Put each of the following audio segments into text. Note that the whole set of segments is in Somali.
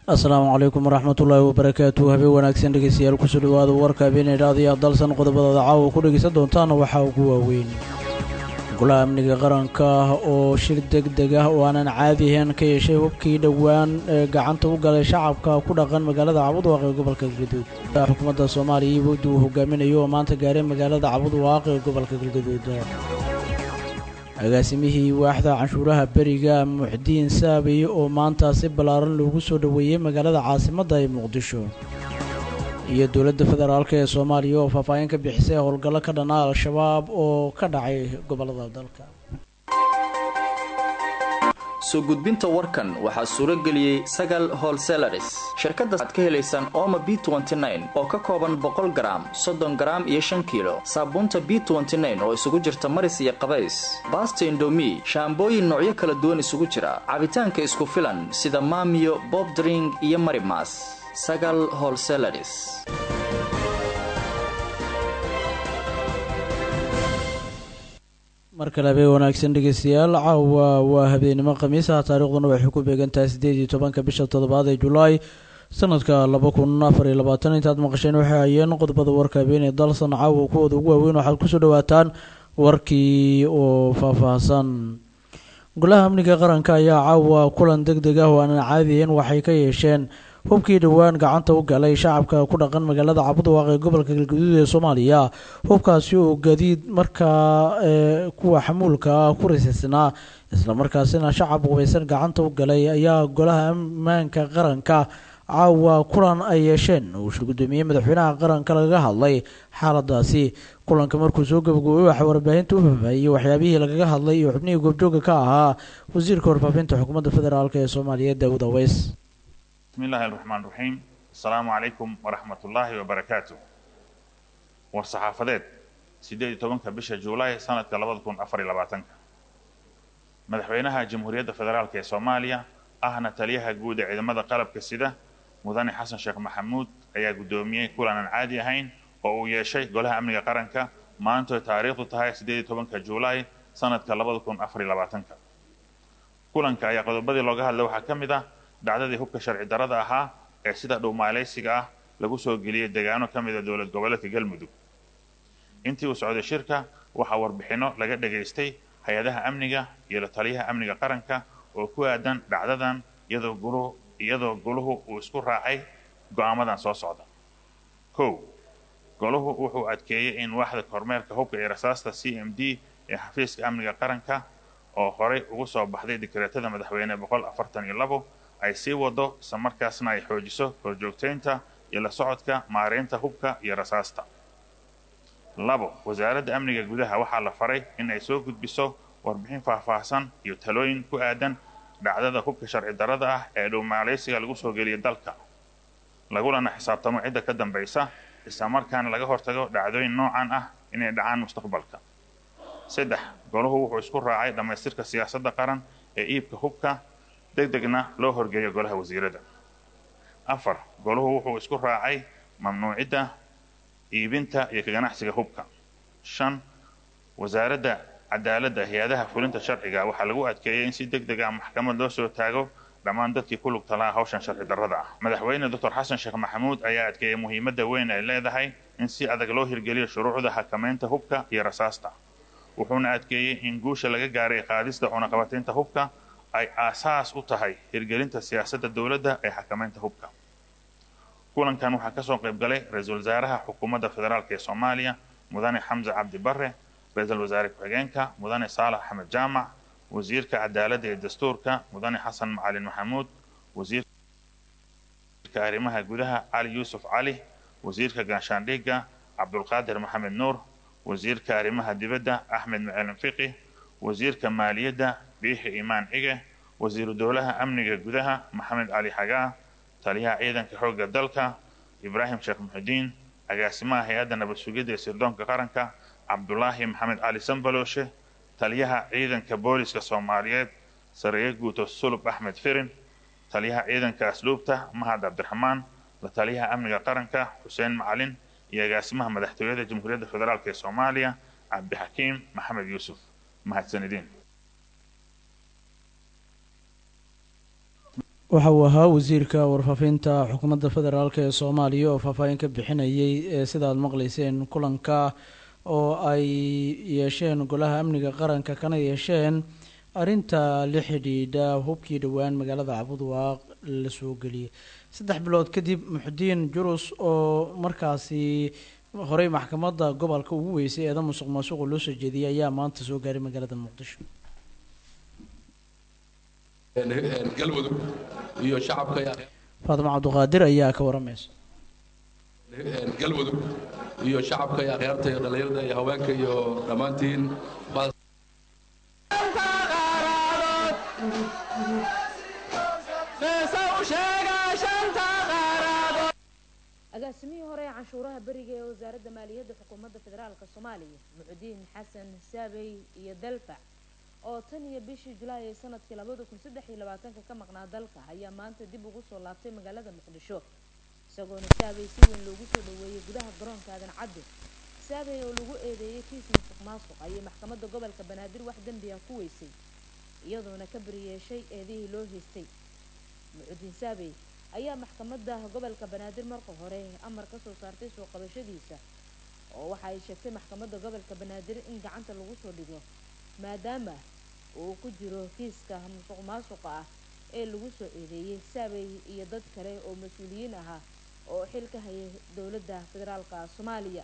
asalaamu calaykum waraxmatullaahi wabarakaatu habeen wanaagsan dhegeystayaal kusoo dhawaada warka habeenaydhaadiyo dalsan qodobadooda caawa ku dhegeysan doontaana waxaa ugu waaweyn golaha amniga qaranka oo shir deg deg ah oo aanan caadi ahayn ka yeeshay hubkii dhowaan ee gacanta u galay shacabka ku dhaqan magaalada cabudwaaq ee gobolka galgaduud xukuumadda soomaaliya iyo wafdi uu hogaaminayo oo maanta gaaray magaalada cabudwaaq ee gobolka galgaduud agaasimihii waaxda canshuuraha beriga muxdiin saabay oo maanta si ballaaran loogu soo dhoweeyey magaalada caasimadda ee muqdisho iyo dowladda federaalk ee soomaaliya oo faahfaahin ka bixisay howlgallo ka dhanaa al-shabaab oo ka dhacay gobollada dalka soo gudbinta warkan waxaa suuro geliyey sagal holselaris shirkadda aad ka helaysaan ooma b oo ka kooban boqol garaam soddon garaam iyo shan kiilo saabuunta b oo isugu jirta maris iyo qabays baasta indomi shaambooyin noocyo kala duwan isugu jira cabitaanka isku filan sida maamiyo bobdring iyo marimas sagal holselaris mar kale habeen wanaagsan dhegeystayaal caawa waa habeenimo khamiisaha taariikhduna waxay ku beegantahay siddeed iyo tobanka bisha toddobaad ee julaay sanadka laba kun afar iyo labaatan intaad maqasheen waxay hayeen qodobada warka habeenee dalsan caawa kuwooda ugu waaweyn waxaad kusoo dhawaataan warkii oo faahfaahsan golaha amniga qaranka ayaa caawa kulan deg deg ah oo aanan caadiyen waxay ka yeesheen hubkii dhowaan gacanta u galay shacabka ku dhaqan magaalada cabudwaaq ee gobolka galgaduud ee soomaaliya hubkaasi oo gadiid markaa kuwa xamuulka ah ku risaysnaa islamarkaasina shacab hubaysan gacanta u galay ayaa golaha ammaanka qaranka caawa kulan ay yeesheen uu shir guddoomiyey madaxweynaha qaranka lagaga hadlay xaaladaasi kulanka markuu soo gabagooyey waxaa warbaahinta u faahfaahiyey waxyaabihii lagaga hadlay iyo xubnihii goobjooga ka ahaa wasiirka warfaafinta xukuumadda federaalk ee soomaaliya daawud aweys بسم الله الرحمن الرحيم السلام عليكم ورحمة الله وبركاته war-saxaafadeed sideed iyo tobanka bisha juulaay sanadka labada kun afar iyo labaatanka madaxweynaha jamhuuriyadda federaalk ee soomaaliya ahna taliyaha guud ee ciidamada qalabka sida mudane xasan sheekh maxamuud ayaa guddoomiyey kulan aan caadi ahayn oo uu yeeshay golaha amniga qaranka maantoy taariikhdu tahay sideed iyo tobanka juulaay sanadka labada kun afar iyo labaatanka kulanka ayaa qodobadii looga hadlay waxaa ka mid ah dhacdadii hubka sharci darrada ahaa ee sida dhowmaalaysiga ah lagu soo geliyey deegaano ka mida dowlad goboleedka galmudug intii uu socday shirka waxaa warbixinno laga dhegaystay hay-adaha amniga iyo la taliyaha amniga qaranka oo ku aadan dhacdadan iyadoo guluhu iyadoo goluhu uu isku raacay go'aamadan soo socda kow goluhu wuxuu adkeeyey in waaxda kormeerka hubka iyo rasaasta c m d ee xafiiska amniga qaranka oo horey ugu soo baxday dikreetada madaxweyne boqol afartan iyo labo ay sii wado isla markaasna ay xoojiso horjoogtaynta iyo la socodka maareynta hubka iyo rasaasta labo wasaaradda amniga gudaha waxaa la faray in ay soo gudbiso warbixin faahfaahsan iyo talooyin ku aadan dhacdada hubka sharci darrada ah ee dhowmaalaysiga lagu soo geliya dalka lagulana xisaabtamo cidda ka dambaysa isla markaana laga hortago dhacdooyin noocan ah inay dhacaan mustaqbalka saddex goluhu wuxuu isku raacay dhammaystirka siyaasadda qaran ee iibka hubka deg degna loo horgeeyo golaha wasiirada afar goluhu wuxuu isku raacay mamnuucidda iibinta iyo ka ganacsiga hubka shan wasaaradda cadaaladda hay-adaha fulinta sharciga waxaa lagu adkeeyey in si deg deg ah maxkamad loo soo taago dhammaan dadkii ku lugta lahaa hawshan sharci darrada ah madaxweyne doctor xasan sheekh maxamuud ayaa adkeeyey muhiimadda weyn ay leedahay in si adag loo hirgeliyo shuruucda xakamaynta hubka iyo rasaasta wuxuuna adkeeyey in guusha laga gaaray qaadista cunaqabataynta hubka ay aasaas u tahay hirgelinta siyaasadda dowladda ee xakamaynta hubka kulankan waxaa ka soo qayb galay ra-iisul wasaaraha xukuumadda federaalk ee soomaaliya mudane xamse cabdi barre ra-iisul wasaare ku-xigeenka mudane saalax axmed jaamac wasiirka cadaaladda iyo dastuurka mudane xasan macalin maxamuud wasiirka arrimaha gudaha cali yuusuf cali wasiirka gaashaandhigga cabdulqaadir maxamed nuur wasiirka arrimaha dibadda axmed macalin fiqi wasiirka maaliyadda biixi imaan cige wasiiru dowlaha amniga gudaha maxamed cali xagaa taliyaha ciidanka xoogga dalka ibraahim sheekh muxudiin agaasimaha hay-adda nabad sugidda ee sirdoonka qaranka cabdulaahi maxamed cali sambalooshe taliyaha ciidanka booliska soomaaliyeed sareeye guuto sulub axmed firin taliyaha ciidanka asluubta mahad cabdiraxmaan la taliyaha amniga qaranka xuseen macalin iyo agaasimaha madaxtooyada jamhuuriyadda federaalk ee soomaaliya cabdixakiim maxamed yuusuf mahadsanidin waxa uu ahaa wasiirka warfaafinta xukuumadda federaalk ee soomaaliya oo faahfaahin ka bixinayay ee sida aad maqleyseen kulanka oo ay yeesheen golaha amniga qaranka kana yeesheen arrinta la xidhiidha hubkii dhowaan magaalada cabudwaaq la soo geliyay saddex bilood kadib muxudiin jurus oo markaasi horey maxkamadda gobolka ugu weysay eeda musuq maasuqa loo soo jeediyay ayaa maanta soo gaaray magaalada muqdisho galmudug iyo shacabka faadimo cabduqaadir ayaa ka waramaysa galmudug iyo shacabka iyo akhyaarta iyo dhallinyarada iyo haweenka iyo dhammaantiin agaasimihii hore ee canshuuraha beriga ee wasaaradda maaliyadda xukuumadda federaalk soomaaliya muxudiin xasan saabey iyo dalfac oo tan iyo bishii julaay ee sanadkii labada kun saddex iyo labaatanka ka maqnaa dalka ayaa maanta dib ugu soo laabtay magaalada muqdisho isagoona saabey si weyn loogu soo dhaweeyey gudaha garoonka aadan cadde saabey oo lagu eedeeyey kiis musuq maasuq ayay maxkamadda gobolka banaadir wax dembi ah ku weysay iyadoona ka beriyeeshay eedihii loo haystay muxudiin saabey ayaa maxkamadda gobolka banaadir marka hore amar ka soo saartay soo qabashadiisa oo waxa ay sheegtay maxkamadda gobolka banaadir in gacanta lagu soo dhigo maadaama uu ku jiro kiiska musuq maasuqa ah ee lagu soo eedeeyey saabey iyo dad kale oo mas-uuliyiin ahaa oo xil ka hayay dowladda federaalka soomaaliya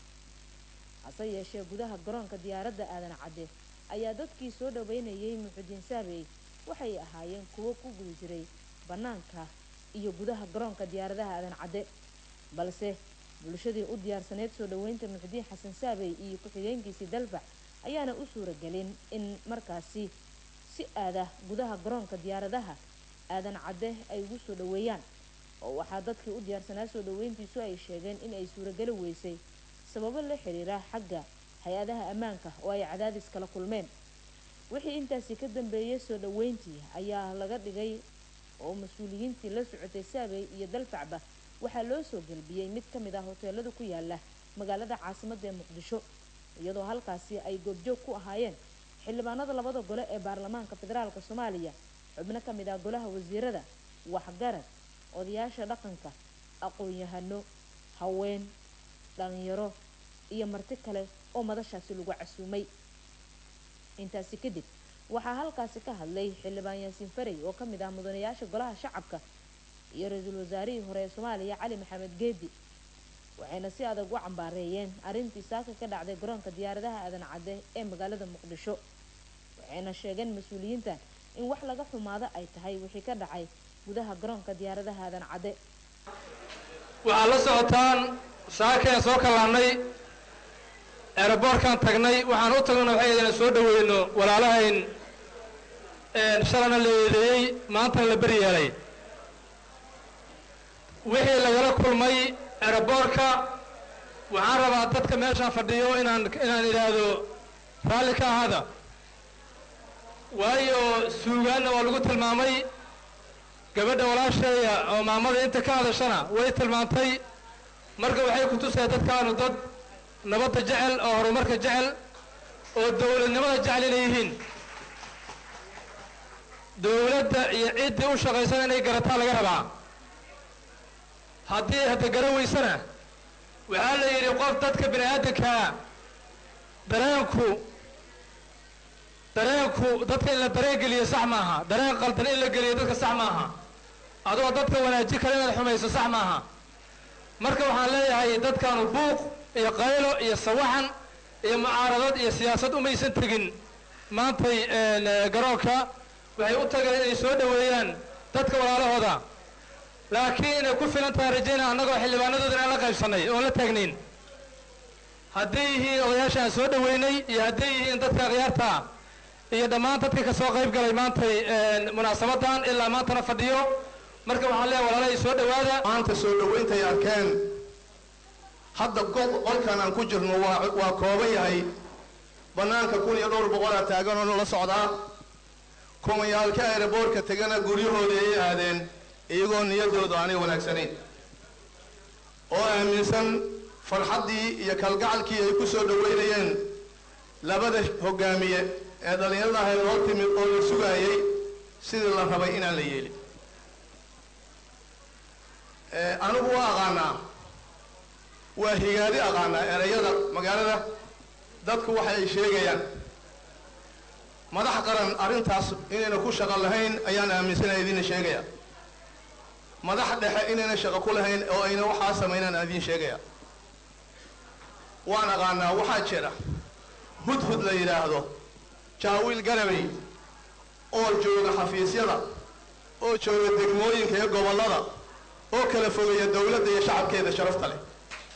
hase yeeshee gudaha garoonka diyaaradda aadan cadde ayaa dadkii soo dhaweynayay muxudiin saabey waxay ahaayeen kuwo ku guda jiray bannaanka iyo gudaha garoonka diyaaradaha aadan cadde balse bulshadii u diyaarsaneyd soo dhaweynta muxudiin xasan saabey iyo ku-xigeenkiisii dalfac ayaana u suuragelin in markaasi si aada gudaha garoonka diyaaradaha aadan cadde ay ugu soo dhaweeyaan oo waxaa dadkii u diyaarsanaa soo dhaweyntiisu ay sheegeen in ay suurageli weysay sababo la xiriira xagga hay-adaha ammaanka oo ay cadaadis kala kulmeen wixii intaasi ka dambeeyay soo dhaweyntii ayaa laga dhigay oo mas-uuliyiintii la socotay saabey iyo dalfacba waxaa loo soo gelbiyey mid ka mid ah hoteelada ku yaala magaalada caasimadda ee muqdisho iyadoo halkaasi ay goobjoog ku ahaayeen xildhibaanada labada gole ee baarlamaanka federaalk soomaaliya xubno ka mid ah golaha wasiirada waxgarad odayaasha dhaqanka aqoon-yahano haween dhalinyaro iyo marti kale oo madashaasi lagu casuumay intaasi kadib waxaa halkaasi ka hadlay xildhibaan yaasiin farey oo ka mid ah mudanayaasha golaha shacabka iyo ra-iisul wasaarihii hore ee soomaaliya cali maxamed geedi waxayna si adag u cambaareeyeen arrintii saaka ka dhacday garoonka diyaaradaha aadan cadde ee magaalada muqdisho waxayna sheegeen mas-uuliyiintan in wax laga xumaado ay tahay wixii ka dhacay gudaha garoonka diyaaradaha aadan cadde waxaad la socotaan saakeen soo kallaannay eeraboorkaan tagnay waxaan u tagnana waxay idina soo dhaweyno walaalahayn shalana la eedeeyey maantana la beri yeelay wixii lagala kulmay eeraboorka waxaan rabaa dadka meeshaan fadhiyo inaan inaan idhaahdo raalli ka ahaada waayo suugaanna waa lagu tilmaamay gabadha walaasheeya oo maamada inta ka hadashana way tilmaantay marka waxay ku tusaya dadkaanu dad nabadda jecel oo horumarka jecel oo dowladnimada jecel inay yihiin dowladda iyo ciddii u shaqaysana inay garataa laga rabaa haddii hadda gara weysana waxaa la yidhi qof dadka bini aadamkaa dareenku dareenku dadka in la dareen geliyo sax maaha dareen qaldan in la geliyo dadka sax maaha adoo dadka wanaajin kale inaad xumayso sax maaha marka waxaan leeyahay dadkaanu buuq iyo qaylo iyo sawaxan iyo mucaaradad iyo siyaasad umaysan tegin maantay garoonka waxay u tageen inay soo dhoweeyaan dadka walaalahooda laakiin inay ku filan tahay rajayna annagoo xildhibaanadooda inaan la qaybsannay oon la taagnayn hadday yihiin odayaasha aan soo dhoweynay iyo hadday yihiin dadka akhyaarta iyo dhammaan dadkii ka soo qayb galay maantay munaasabadan ilaa maantana fadhiyo marka waxaan leeyahay walaalahay soo dhowaada maanta soo dhowayntay arkeen hadda qolkan aan ku jirno waa waa kooban yahay bannaanka kun iyo dhowr boqolaa taaganoo la socdaa kumayaalka aeroboortka tegana guryahooda ay aadeen iyagoo niyaddoodu aanay wanaagsanayn oo aaminsan farxaddii iyo kalgacalkii ay ku soo dhoweynayeen labada hoggaamiye ee dhallinyarada ahay loo timid oo la sugaayay sidii la rabay inaan la yeelin anigu waa aqaanaa waa higaadi aqaanaa erayada magaalada dadku waxa ay sheegayaan madax qaran arrintaas inayna ku shaqo lahayn ayaan aaminsanaya idinna sheegaya madax dhexe inayna shaqo ku lahayn oo ayna waxaa samaynaan aan idiin sheegaya waan aqaanaa waxaa jira hudhud la yidhaahdo jaawiil garabay oo jooga xafiisyada oo jooga degmooyinka iyo gobollada oo kala fogeeya dowladda iyo shacabkeeda sharafta leh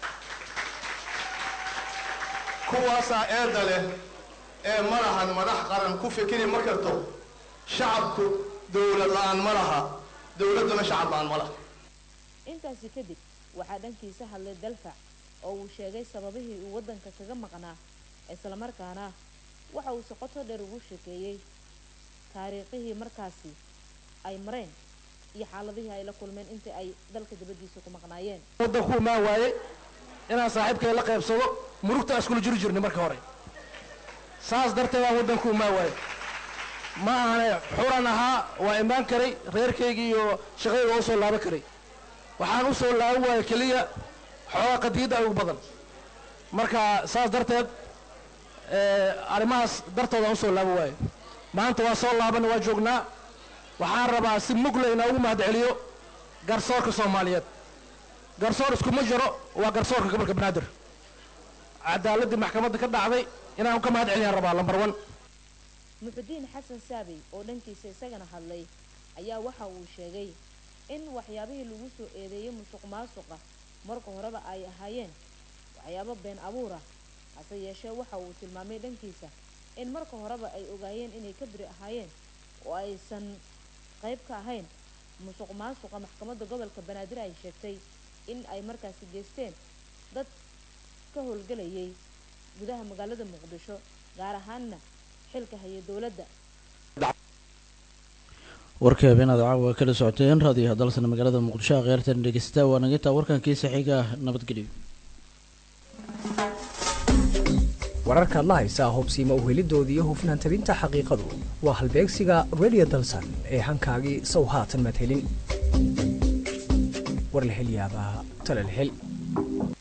kuwaasaa eedda leh ee ma lahan madax qaran ku fikiri ma karto shacabku dowlad la-aan ma laha dowladduna shacab la-aan ma laha intaasi kadib waxaa dhankiisa hadlay dalfac oo uu sheegay sababihii uu waddanka kaga maqnaa islamarkaana waxa uu soqoto dheer ugu sheekeeyey taariikhihii markaasi ay mareen iyo xaaladihii ay la kulmeen intii ay dalka dibaddiisa ku maqnaayeen waddanku imaan waaye inaan saaxiibkay la qaybsado murugta iskula jiri jirnay marka hore saas darteed aan waddanku imaan waaye ma ahane xuran ahaa waa imaan karay reerkaygii iyo shaqadayga oo soo laaban karay waxaan u soo laaban waaye keliya xoogaa qadiyadda ay ugu badan marka saas darteed arrimahaas dartooda aan usoo laaban waaye maanta waa soo laaban waa joognaa waxaan rabaa si mugle inaa ugu mahad celiyo garsoorka soomaaliyeed garsoor iskuma jiro waa garsoorka gobolka banaadir cadaaladdii maxkamadda ka dhacday inaan ka mahad celiyaan rabaa lambar one muxudiin xasan saabey oo dhankiisa isagana hadlay ayaa waxa uu sheegay in waxyaabihii lagu soo eedeeyey musuq maasuqa marka horeba ay ahaayeen waxyaabo been abuura hase yeeshee waxa uu tilmaamay dhankiisa in marka horeba ay ogaayeen inay ka biri ahaayeen oo aysan qayb ka ahayn musuq maasuqa maxkamadda gobolka banaadir ay sheegtay in ay markaasi geysteen dad ka howlgelayay gudaha magaalada muqdisho gaar ahaanna xilka haya dowladda warkii habeenaad caawa kala socoteen raadiyaha dalsana magaalada muqdisho akhyaartan dhegeysta waa naginta warkankiisa xiga nabadgelyo wararkaad la haysaa hubsiima uhelidooda iyo hufnaan tabinta xaqiiqadu waa halbeegsiga radio dalsan ee hankaagii sow haatan madhelin war la hel yaabaa tala la hel